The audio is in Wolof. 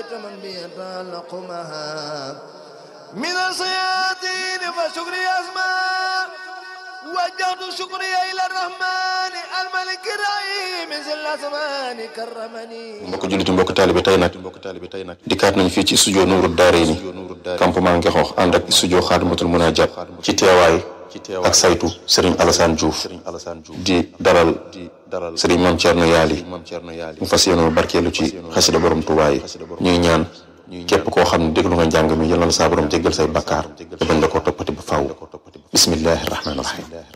من بيتعلق معها من الصيادين فشكري أسماء وجهت شكري إلى الرحمن الملك الرحيم ذي الأزمان كرمني mbokk jullitu mbokk taalibe tey nag dikkaat nañ fii ci studio Nuuru Daarayni campement Ngexoox ànd ak studio Xaadimatul Munajat ci teewaay ak saytu Serigne Alassane Diouf di dalal Serigne Mame Thierno Yaali mu fas yéenoo barkeelu ci xasida borom Tuubaa yi ñuy ñaan képp koo xam ne déglu nga njàng mi yal na la saa borom jéggal say bakkaar te bañ la koo toppati ba faaw bismillahi rahmaani rahim